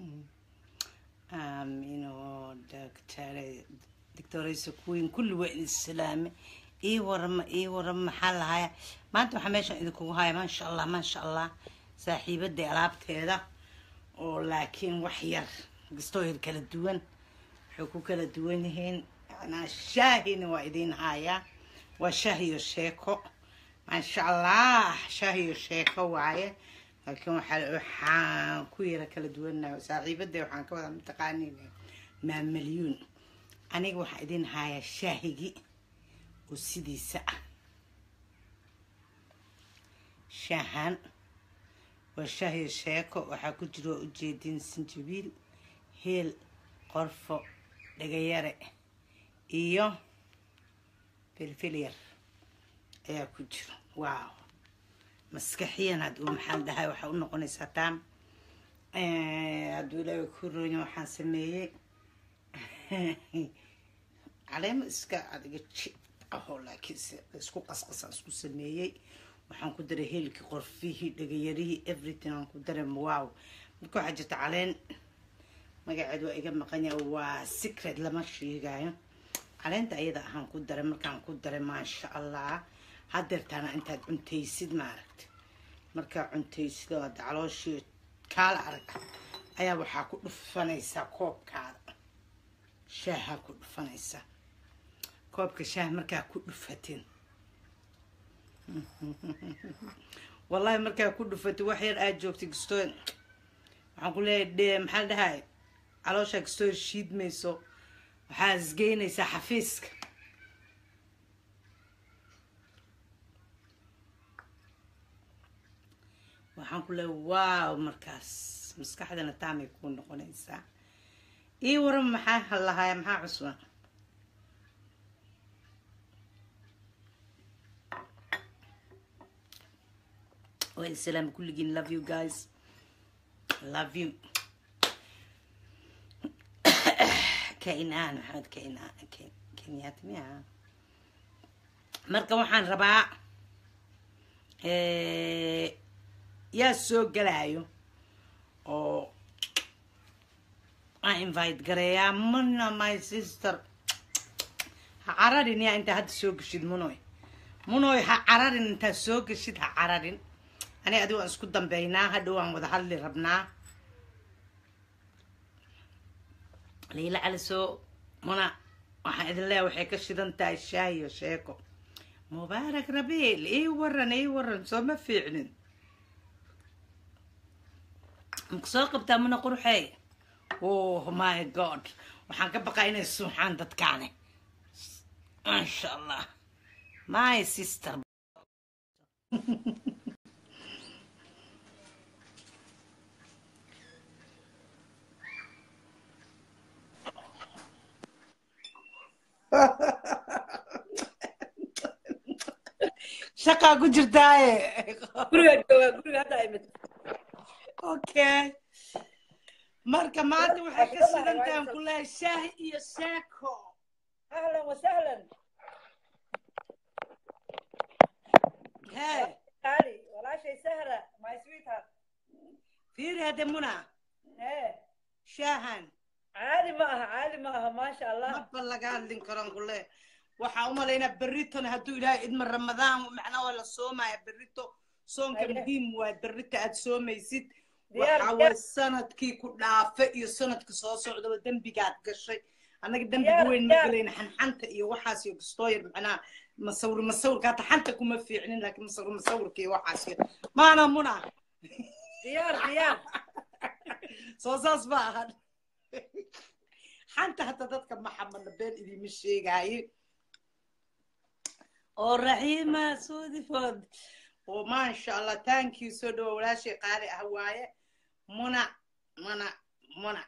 aamino doctore doctoraysa kuwiin kulli waa idin salaame ii warama ii warama maxaa lahaya maanta waxaa meeshan idinkugu haya maasha allah maasha allah saaxiibaday alaabteeda oo laakiin wax yar gastooyar kala duwan waxay ku kala duwan yihiin yanaa shaahina waa idiin hayaa waa shaah iyo sheeko maasha allah shaah iyo sheeko waaye laakiin waxaa waxaan ku yara kala duwannahay saaxiibaday waxaan ka wada mataqaanin maamalyuun aniga waxaa idiin hayaa shaahigi oo sidiisa ah shaahan waa shaah iyo sheeko waxaa ku jira waa ujeedin sinjabiil heel qorfo dhagayare iyo filfilyar ayaa ku jira wow maskaxiyan had uu maxaa dhahay waxaa u noqonaysaa taam hadduu ilaahay ku ronya waxaan sameeyey caleemo iska adiga ji aho laakiinse isku qasqasaan isku sameeyey waxaan ku daray heelkii qorfihii dhagayarihii everything aan ku daray wow marka waxaa jirta caleen magaceed waa iga maqanya waa secret lama sheegayo caleenta ayada ahaan ku daray markaan ku daray maasha allah hadeertaana intaad cuntaysid maaragta markaa cuntaysid oo ada calooshii kaala arag ayaa waxaa ku dhufanaysaa koobkaada shaahaa ku dhufanaysaa koobka shaah markaa ku dhufatin wallahi markaa ku dhufatid wax yar aad joogtay gastooy waxaan ku leeyahay maxaa la dhahay calooshaa gastooy shiidmayso waxaa isgeynaysaa xafiiska waxaan ku leeyahay wow markaas maskaxdana taamay kuu noqonaysaa ii waran maxaa halahaaya maxaa cusban وين السلام كلكين love you guys love you كائنان محمد كائنان كينيات ميا marka waxaan rabaa yaa soo galaayo oo aan invite gareeyaa mana my sister ha cararin yaa intaa hadda soo geshid munoy munoy ha cararin intaa soo geshid ha cararin aniga adigo aan isku dambeynaa hadhow aan wada hadli rabnaa liila caliso muna waxaan idin leeya waxay ka shidan tahay shaah iyo sheeko mubaarak rabiil ii waran ii waran soo ma fiicnin maka soo qabtaa muna qurxey oh my god waxaan ka baqaa inay suuxaan dadkaani maasha allah my sister shaqaa ku jirtaaye guriga jooga guriga hadda imid okay marka maanta waxay ka sidantahan ku lehay shaah iyo sheeko ahlan wasahlan hee qaali walaashay sahra my sweetheart fiiri hadde muna hee shaahan caadi ma aha caadi ma aha maasha allah maba laga hadlin karon kule waxaa umalaynaa berriton hadduu ilaahay idma ramadaan macnaa waa la soomaya berrito soonka Aye. muhiim waa berrito aad soomaysid Diyaar, waxaa diyaar. way sanadkii ku dhaafe iyo sanadka soo socdaba dembigaad gashay annaga dembiga Diyaar, weyn ma diyaar. galayna xanxanta iyo waxaas iyo gastooyar macnaa masawir masawirka hata xanta kuma fiicnin laakiin masawir masawirka iyo waxaas iyo maana muna diyaar diyaar soo saas ma ahan xanta hata dadka maxamedna been idiima sheegaaye oo raxiima suudifood oo maasha allah thank you soo dhawo walaashay qaali ah waaye muna muna muna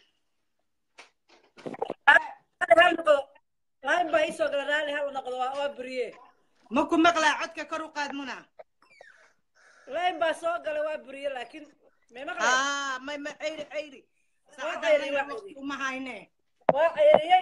Raali hal noqdo laan baa iisoo gala raali hal noqdo waa waa buriye ma ku maqlaa codka kor u qaad muna laan baa soo gala waa buriye laakiin may maqlay aa may ma ceyri ceyri ceyri, saacadaan waa waqti ceyri. uma hayne waa ceyriyey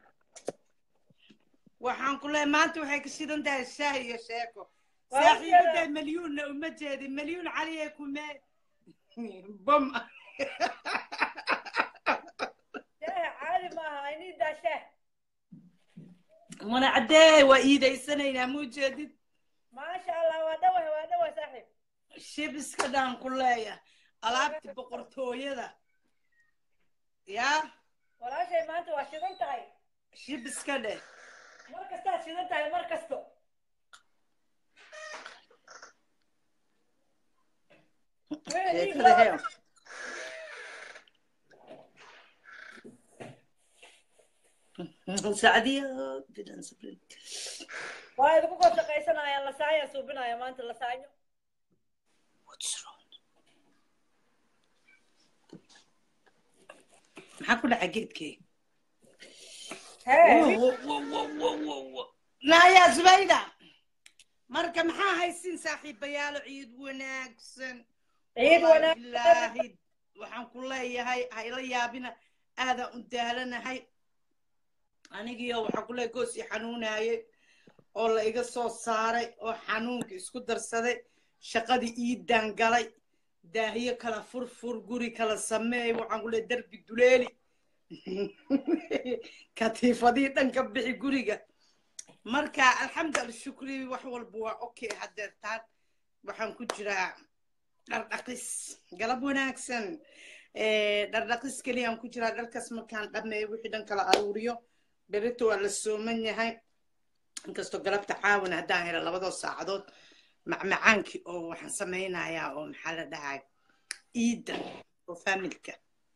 waxaan ku leeyahay maanta waxay ka shidan tahay shaah iyo sheeko Waa u saaxiibaday jeedaa. malyuunna uma jeedin malyuun caliyay kume bom shaaha caadi maaha inii daa shaah mana caddee waa iidaysanaynaa ma ujeedid maasha allah waa dhawah waa dhawah saaxiib shibiska dhaan ku leeya alaabta boqortooyada yaa walaashay maanta waa shidan tahay shibiska dheh mar kastaad shidan tahay mar kasto sheekada heo sacdiya bidan sabrin waa idinku kor shaqaysanayaan lasaaya suubinaya maanta lasaayo What's wrong? maxaa ku dhaca geedkee hee naya zubayda marka maxaa haysin saaxiibayaalo ciid wanaagsan ciid Wallaahi wanaag bilaahi waxaan ku leeyahay hayla yaabina aadaan u daalanahay anigiyo waxaan ku leeyahay goos i xanuunaye oo la iga soo saaray oo xanuunka isku darsaday shaqadii iidaan galay daahiyo kala furfur guri kala sameey waxaan ku leeyahay derbi duleeli katiifadii dhanka bixi guriga marka alxamdu alshukri wax walba waa okay hadeertaan waxaan ku jiraa dhardhaqis galab wanaagsan dhardhaqis keliyaan ku jiraa dharkaas markaan dhameeyo wixii dhan kala aruuriyo berito waa la sooman yahay inkastoo galabta caawan haddaan helo labadoo saacadood macmacaankii oo waxaan samaynayaa oo maxaa la dhahay iidda oo faamilka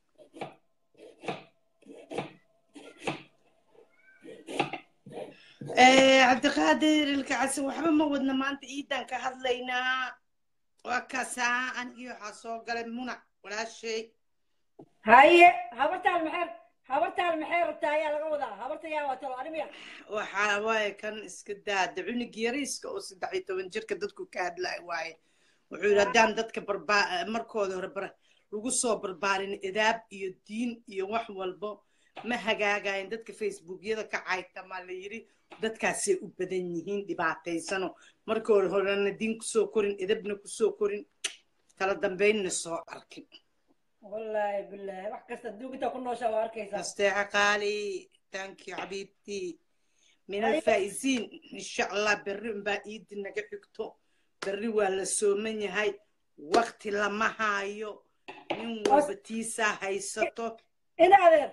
cabdiqaadir ilkacasi waxba ma wadna maanta iiddaan ka hadlaynaa waa kaasaa anigii waxaa soo galay munac walaashay haye habartaan maxay habartaan maxay rabtaa ayaa laga wadaa habarta yaa waa talo animiya waxaa waaye kan iska daada cunug yariiska oo saddex iyo toban jirka dadku ka hadlay waaye wuxuu yidhi haddaan dadka barbaa markooda hore bar lagu soo barbaarin idaab iyo diin iyo wax walbo ma hagaagayan dadka facebookyada ka caytamaa la yidhi dadkaasay u badan yihiin dhibaataysano markooda horena diin kusoo korin idabna kusoo korin kala dambaynna soo arkin wallaahi bilaahi wax kasta duuginta ku nooshaa waa arkaysaa nasteexa qaali thank you xabiibtii min alfaa'iziin insha allah berri unbaa iidi naga xigto berri waa la sooman yahay wakti lama haayo nin walba tiisaa haysato ina adeer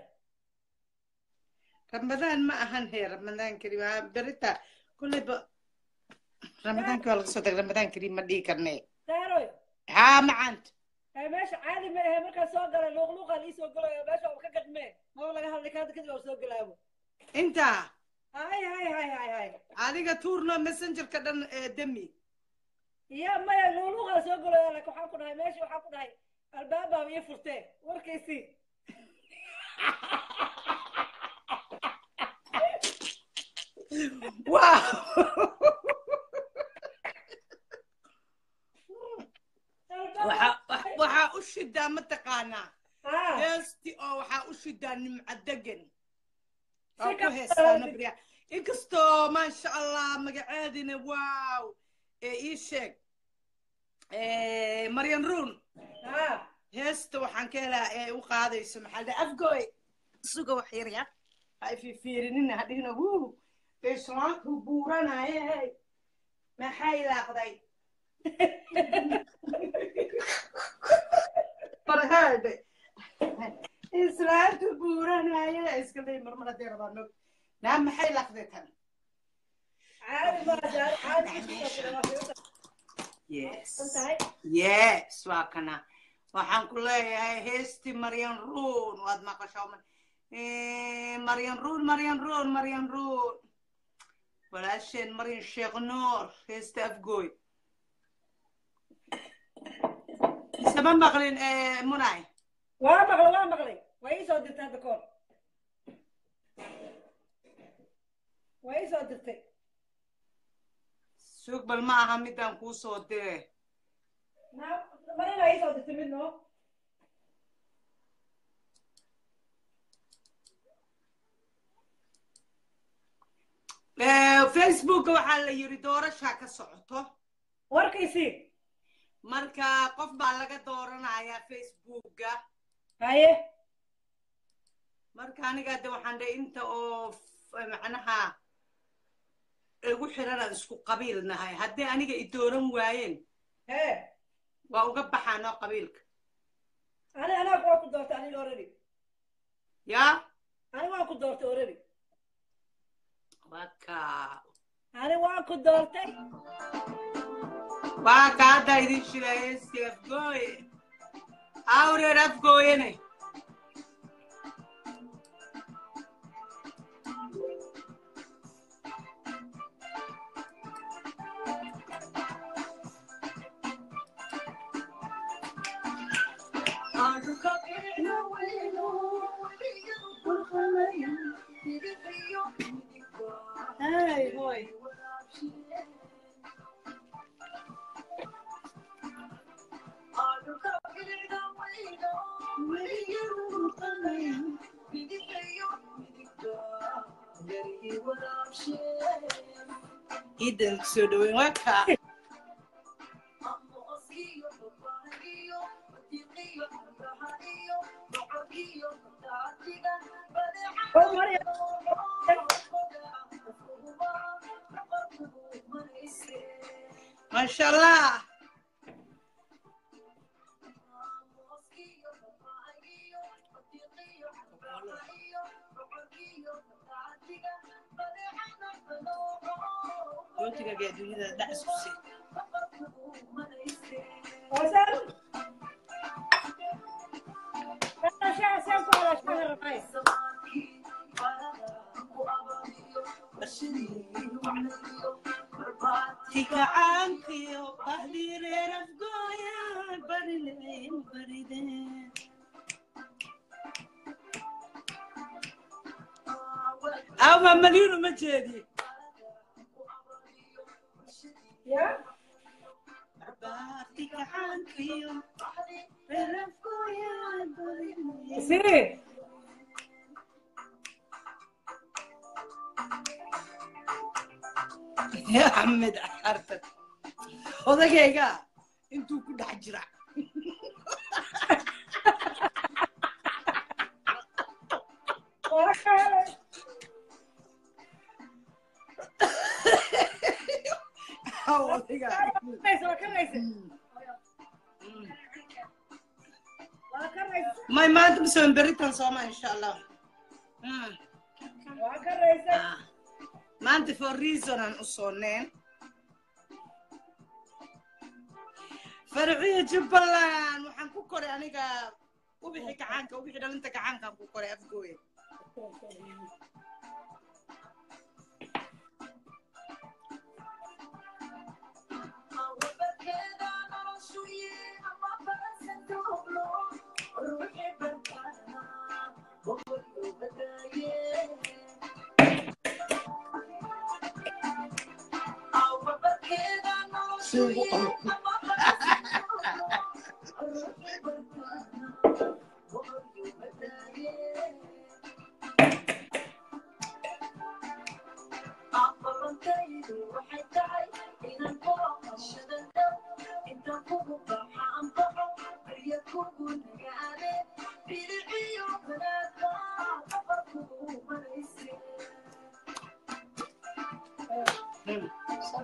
ramadaan ma ahan hee ramadaan karim waa berita kulleyba ramadaanka waa laga soo tagay ramadaan karim ma dhihi karne saaroy haa macaanta ee meesha caadi ma ahe markaa soo galay luuqluuqaan ii soo galayo meesha waa ka gadmee maba laga hadlay kaada kadib waa soo galaabo intaa hay hay hay hay hay adiga tuurno messengerka dhan ee demi ya maya luuqluuqaan soo galayo laakiin waxaan ku dhahay meesha waxaan ku dhahay albaabaa ii furtee warkaysii wow waxaa waxaa u shidaa mataqaanaa ha heesti oo waxaa u shidaa nimca degan oo Si ku ka heestaa badan. nabriya inkastoo maasha allah magaceedina wow ee ii sheeg Eh, maryan ruun ha heesta waxaan ka helaa ee u qaadayso maxaa la afgoy suga wax yar ya ha ififiirinina hadhihina wuu islaantu buuranaye hey maxay laaqday farhaade islaantu buuranaye iska ley marmar haddee rabaa nog naa maxay laaqday tan caadi ma saar caadi ma soo gala waa fiirsan yes tahay yes waa kana waxaan ku leeyahay heesti maryan ruun waad maqashaa ma- Eh, maryan ruun maryan ruun maryan ruun walaasheen maryan sheekh nuur heesta afgooy sama maqlin eh, munay waa maqlay waa maqlay waa ii soo dirtay hadda koor waa ii soo dirtay suug bal ma aha midaan kuu soo dire Na- marina ii soo dirtay mid noo Eh, facebook waxaa la yiri doorashaa ka socoto warkaysii marka qof baa laga dooranayaa facebooka haye marka aniga de waxaan dhe inta oo f- macnaha igu xiranaan isku qabiil nahay haddii aniga i dooran waayeen hee waa uga baxaanoo qabiilka ani anaag waa ku doortay aniga already yaa ani waan ku doortay already waka ani waan ku doortay waa ka hadda idin shilaayesti afgooye awreer afgooyene Hey, hoy. ciidan soo dhaweyn waa kaa oo Maryam maasha allah rootigaga adduunyada dhac isku si وسام انا شاعر سامكم على شهر الرئيس tikacaankiyo bahdireer afgooyaan barileyn barideen ama maliinu ma jeedi يا tikacaankiyo reer afgooyaan barileyn سي ya axmed xartan odagayga intuu ku dhex jira odayga كريس وكريس وكريس may maanta masoon beritan sooma insha allah Mm. وكريس Ah. maanta for reason aan u sooneen farciyo jubbaland waxaan ku koray aniga ubixi gacaanka ubixi dhalinta gacaankaan ku koray afgooye Mm.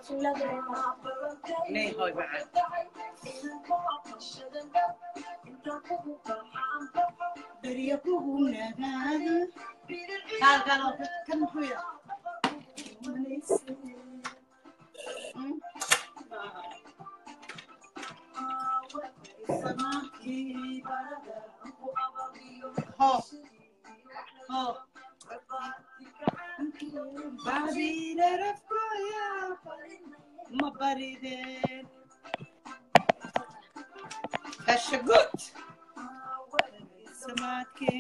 Nee, hoi macaan. Berya kugu nagaado. Kaalkaan oo ka- kan muxuu yahay? Mm. Ho. Ho. Barideer afkooya. Ma barideen. Kasha good. Samaadkii.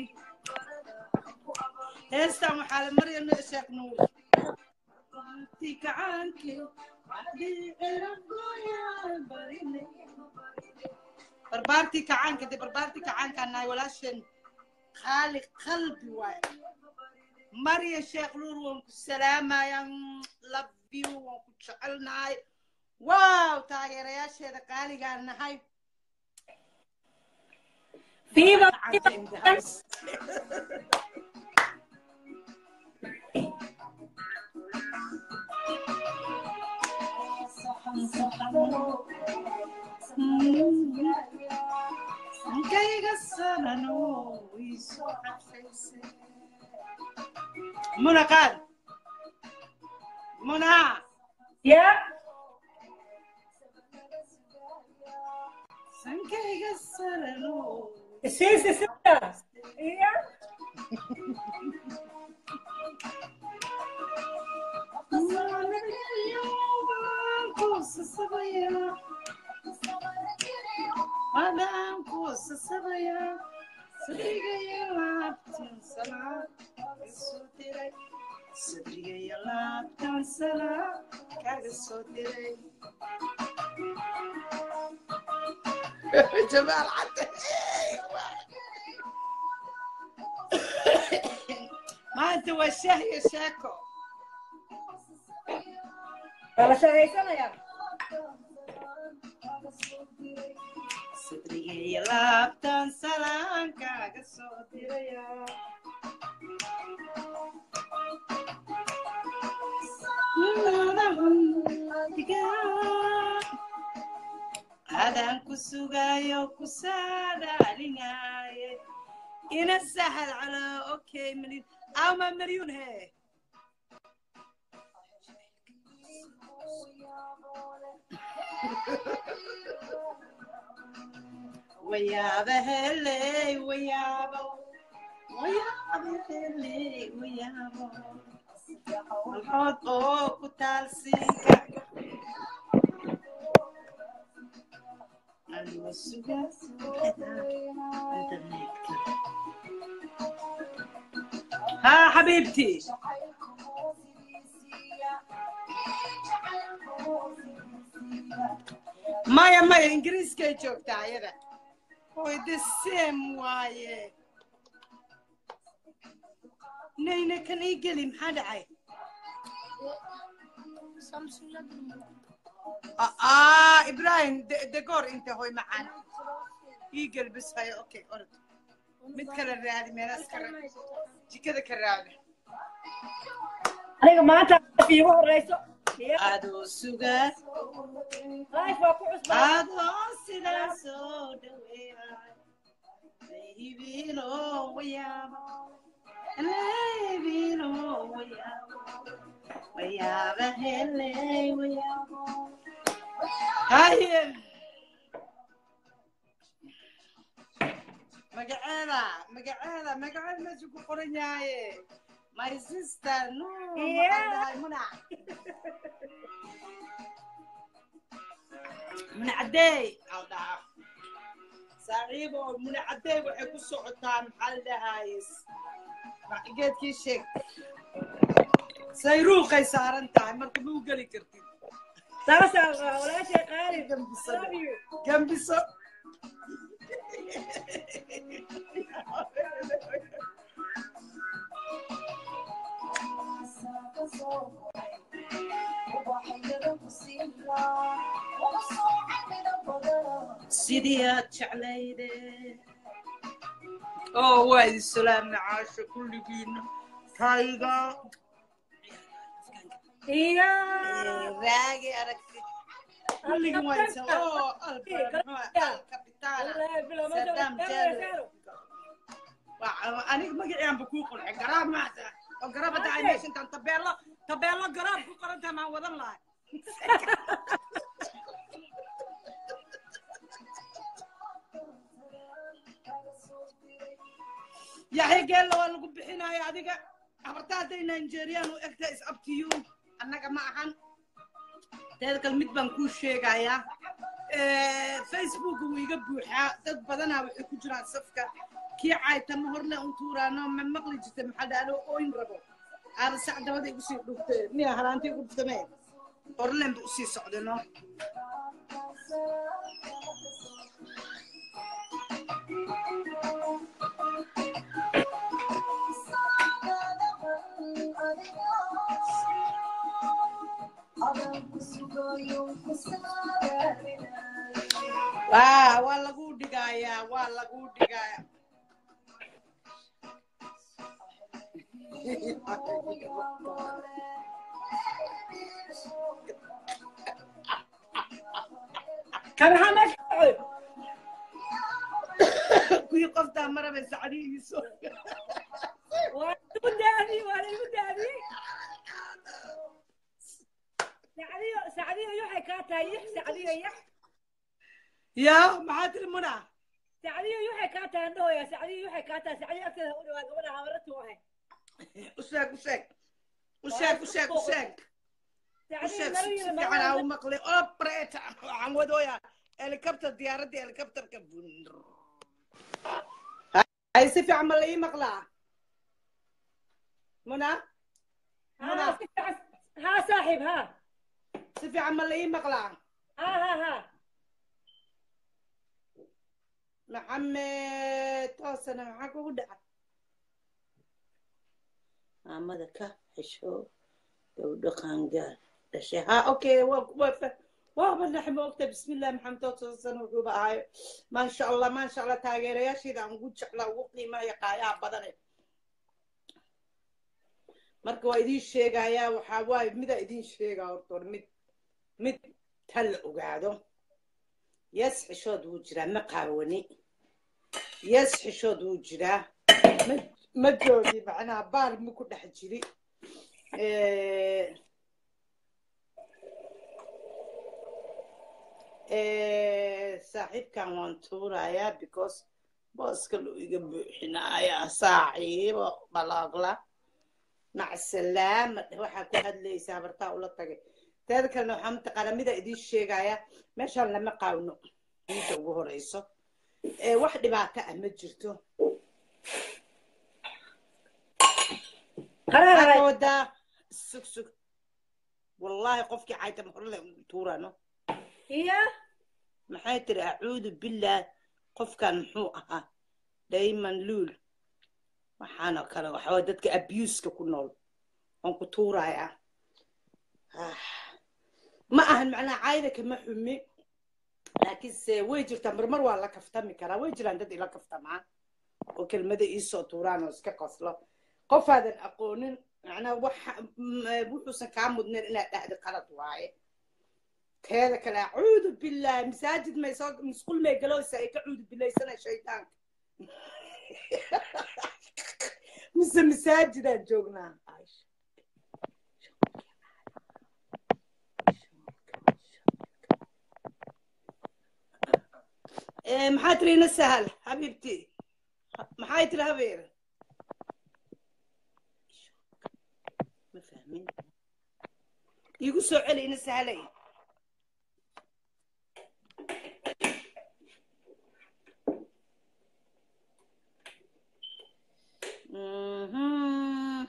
heestan waxaa la marya noo sheekh nuur Tii kacaankii. Barideer afkooya. Barideen. barbaartii kacaanka dee barbaartii kacaankaan nahay walaasheen khaali qalbi waaye marya sheekh nuur waan ku salaamaya love you waan ku jecelnahay wow taageerayaasheeda qaaligaan nahay Viva, Gacanta in the house. Sankayga sarano way soo cadfaysay. Muna qaad. Muna. Yeah. Sankayga sarano. Sí, sí, sí. Yeah. Madam kusa sabaya, sadriga labtan sala, soo diray, sadriga labtan sala, kaga soo diray. Jamaal cadde. Maanta waa shaah iyo sheeko. Waa la shaqaysanayaa. Sadriga iyo laabtan salaan kaaga soo diraya. Adaan ku sugayo ku saadaalinaye ina sahal calo okay malin ama maryun he wayaaba heley wayaabo wayaaba heley wayaabo malxood oo ku taalsiinka anigoo suga internetka ها حبيبتي maya maya ingiriiskay joogtaa ayada oy the same waaye nayna kan ii geli maxaa dhacay aa ibrahim degoor inta hoy macaan ii gel bis hayo okay orod mid kale raadi meelaas ka raadi jikada ka raadi Aniga maanta iigu horeyso. Yeah. adoo sugaa Life waa ku cusbaa. adoo sidaa soo dhaweeyaa laybilo wayaabo laybilo wayaabo wayaaba heley wayaabo haye magaceeda magaceeda magaceeda meesha ku qoran yahaye my sister no Yeah. maxaa dhahay muna muna cadeey al dhahaa saaxiibo muna cadeey waxay ku socotaa maxaa la dhahaye geedkii sheeg sayruuqay saaran tahay marka ma u geli kartid Sasa walaashay qaali. Gambiso. Love you. gambiso sidii aad jeclayde oo waa idin salaamna caasho kulligiina tayga Yeah. raagi aragti kulligin waa idin sal- oo alba muxuu al kapitaana Saddam Jallo. Waa- aniga magaciyaanba kuu qurxay garaab maata oo garaab hadda ay meesha intaan tabeelo tabeelo garaab ku qoran tahay maan wadan lahay yaxya geella waa lagu bixinaya adiga abarta hadday nigerian u egta is up to you annaga ma ahan teeda kale mid baan kuu sheegayaa facebook wuu iga buuxaa dad badanaa waxay ku jiraan safka kii caaytama horle un tuuraano ma maqli jirta maxaa dhaalo ooyn rabo aaba sac dabada igu sii dhuftee miya halaanta igu dhuftamee horlen ba usii socda no waa waa lagu dhigaaya dhigayaa waa lagu dhigayaa kan maxaa meesha ka dhacay kuwii qoftaa maraba sacdihiiso waa igu daadiyey waa la igu daadiyey sacdiyo sacdiyo waxay kaa tahay yax sacdiyo yax yaa maxaa tiri muna sacdiyo waxay kaa tahay andhahoya sacdiyo waxay kaa tahay sacdiyo agteeda u dhawaa gabadha habaratu ahay u sheeg u sheeg u sheeg u sheeg u sheeg u sheeg si fiican aa u maqlay obreta waxaan wadooyaa helicopter diyaaradda helicopterka hay si fiican ma la ii maqlaa muna muna ها صاحب ها si fiican ma la ii maqlaa ها ها ها maxamed toosana maxaa kugu dhaca maamada ka xisho gabdho qaangaar dhashay ha okay waa waa fa- waaba nax moogta bismillah maxamed toosana wuxuuba ahayo maasha allah maasha allah taageerayaasheeda aan ugu jeclaa ugu qiimaha qaayaha badane marka waa idiin sheegayaa waxaa waaye midaa idiin sheegaa horta hor mid mid ta la ogaado yes xishood wuu jiraa ma qaawani yes xishood wuu jiraa ma- ma joogi macnaha baal ma ku dhex jiri Eh, eh, saaxiibkan waan tuurayaa because booska loo iga buuxinayaa saaxiibo balaaqla macsalaama waxaa ku hadlaysaa bartaa ula tagay teeda kalena waxaa mataqaanaa mida idiin sheegaya meeshaan lama qaawno inta ugu horeyso Eh, wax dhibaato ah ma jirto قرار maxaa ka هاي wadaa sug sug wallaahi qofkii caytam horle tuurano هي maxay tiri acuudu billaah qofkan muxuu ahaa dayman luul waxaana kale waxaa dadka abuska ku nool waan ku tuurayaa Ah. ma ahan macnaha caayda kama xumi laakiinse way jirtaa marmar waa la kaftami karaa way jiraan dad ila kaftamaa oo kelmada iisoo tuuraan oo iska qoslo qofaadan aqoonin macnaha waxa m- wuxuusan kaa mudnayn inaad dhahda qalad waaye teeda kale acuudu billaah masaajid may soo musqul may galooysa ay ka cuudu bilaysana shaydaanka mise masaajidaan joognaa Eh, maxaa tiri ina sahal xabiibti maxay tiri habeer ma fahmin iigu soo celi ina sahalay Mhm.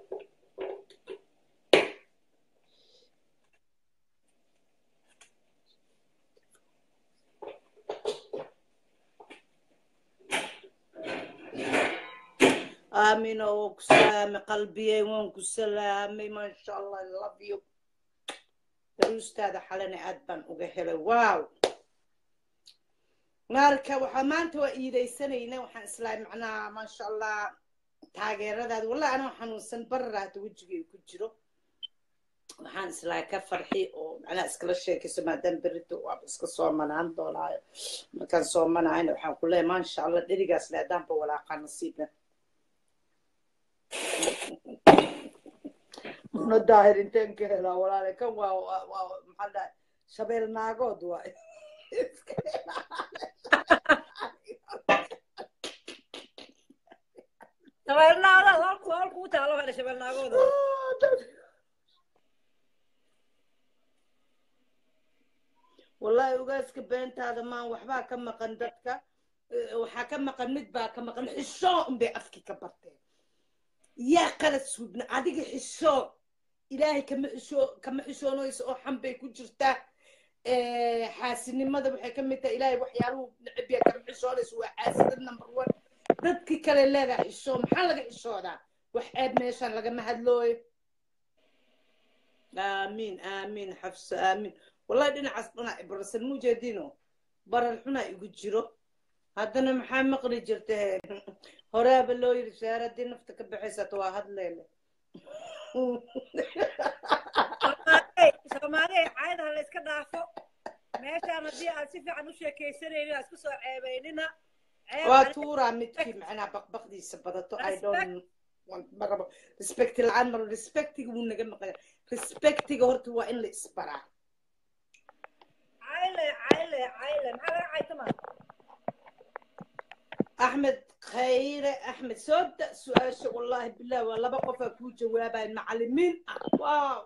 آمين وكسامي قلبي وانكو سلامي ما شاء الله I love you daruustaada xalana aad baan uga helay wow marka waxaa maanta waa iidaysanayna waxaan islahay macnaha maasha allah taageeradaada wallahi anoo xanuunsan barara hadda wejigay ku jiro waxaan islahay ka farxi oo macnaha iskala sheekayso maadaama berrito waaba iska soomanaan doonaayo markaan soomanahayna waxaan ku leeyahay maasha allah dherigaas leedaanba walaaqaa nasiibna una daahir inteen ka helaa walaale kan waa waa waa maxaa dhahay shabeel naagood waay shabeelnaagood halku halku u taalo hada shabeelnaagooda wallahi ogaaska beentaada maan waxbaa ka maqan dadka Eh, waxaa ka maqan mid baa ka maqan xishoo unbay afkii ka barteen yaa qala suubna adiga xishoo ilaahay kama xishoo kama xishoonayso oo xan bay ku jirtaa Eh, xaasinimada waxay ka mid tahay ilaahay waxyaaluhu neceb yaa kama xishoonayso waa xaasidad number one dadkii kale leedaa xishoo maxaa laga xishoodaa wax ceeb meeshaan lagama hadlooyo aamiin aamiin xafso aamiin wallahi dhinacaas dhinac ibarsan mujeedino barar xunaa igu jiro haddana maxaa maqli jirta horaaba loo yiri saare haddii nafta ka baxaysato waa hadleyle soomaaliya caayada ha la iska dhaafo meeshaan haddii aad si fiican u sheekaysanaynin aad isku soo ceebaynina ceeb waa ani- tuuraa midkii macnaha baqbaqdiisa badato i don't want ma rabo respect la-aan maro respectiga wuu naga maqaya respectiga horta waa in la isbaraa cayle cayle cayle maxaa laga caytama axmed khayre axmed soo da su-aasha wallahi bilah waa laba qofaa kuu jawaabaya macalimiin ah wow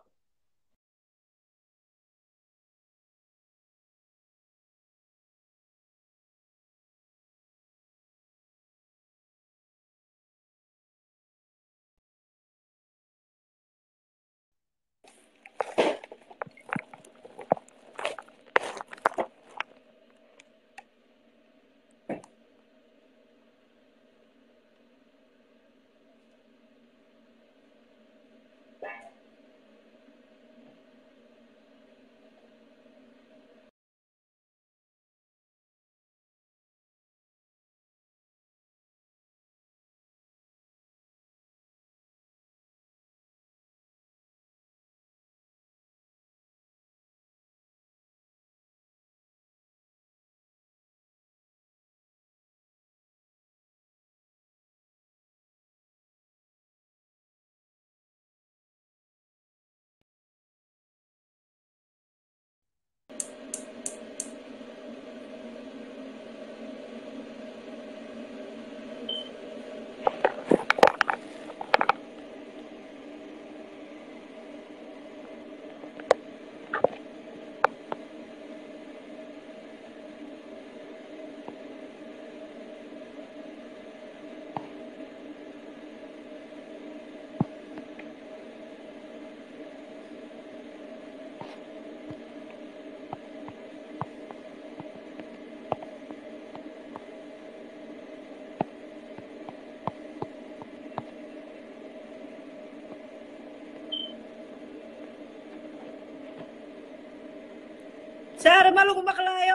saare ma lagu maqlaayo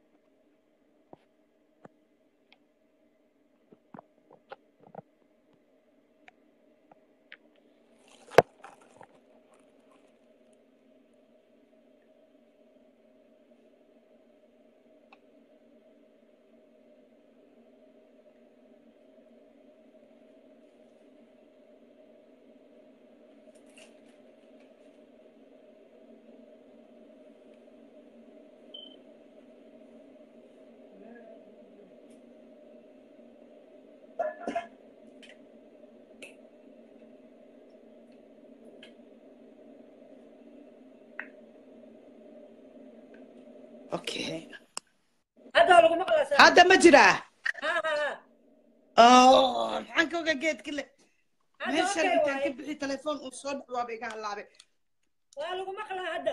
okay hadda waa lagu maqlaa saare hadda ma jiraa ha ha ha oh maxaan ka ogaa geedka le hadda meeshan okay intaan ka waaye bixi telefoon uu soo dhawaaba iga halaabay waa lagu maqlaa hadda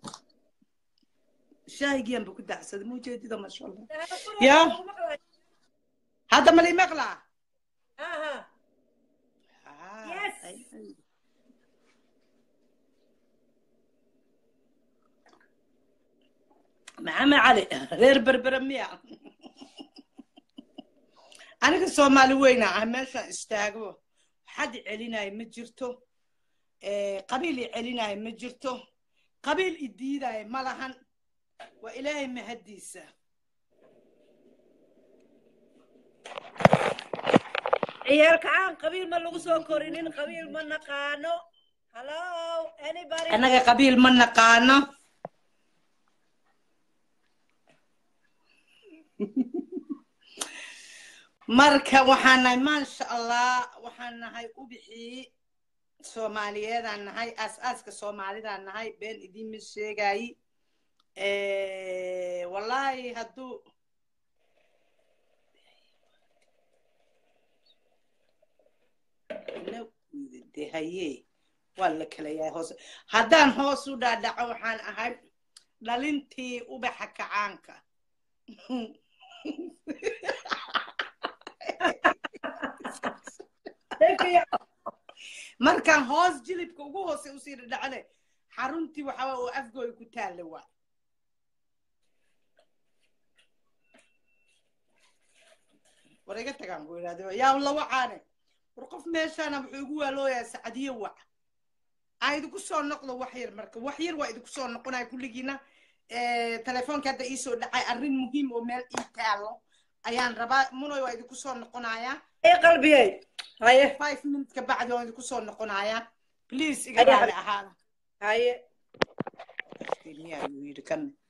shaahigiyan ba ku dacsaday ma ujeedida masha allah Saare, kur Ya. waa lagu maqlaa hadda ma lii maqlaa ha ha Ah, Yes. ay- ay. maxamed cali reer berbere miya aniga soomaali weyna ah meeshaan istaago xad i celinaayo ma jirto Eh, qabiil i celinaayo ma jirto qabiil i diidaayo ma lahan waa ilaahay mahaddiisa ciyaalka caan qabiil ma lagu soo korinin qabiil ma naqaano hello anybody annaga qabiil ma naqaano marka waxaan nahay maasha allah waxaan nahay ubixii soomaaliyeedaan nahay aas-aaska soomaalidaan nahay been idiinma sheegayi wallaahi hadduu de haye waa la kala yahay hoos haddaan hoos u dhaadhaco waxaan ahay dhalintii ubaxa kacaanka markaan hoos jilibka ugu hoose usii dhadhacne xaruntii waxaa oo afgooy ku taalla waa war iga tagaan buu yidhahda yaa la wacaane war qof meeshaana wuxuu igu waalooyaa sacadiyo wac aa idinku soo noqdo wax yar marka wax yar waa idinku soo noqonaya kulligiina telefoonka hadda iisoo dhacay arrin muhiim oo meel ii taalo ayaan rabaa munoy waa idinku soo noqonayaa haye qalbiyey haye five minutes ka bacdi waan idinku soo noqonayaa please iga Haye, raali haye. ahaada haye miyaa yuu yidhi kan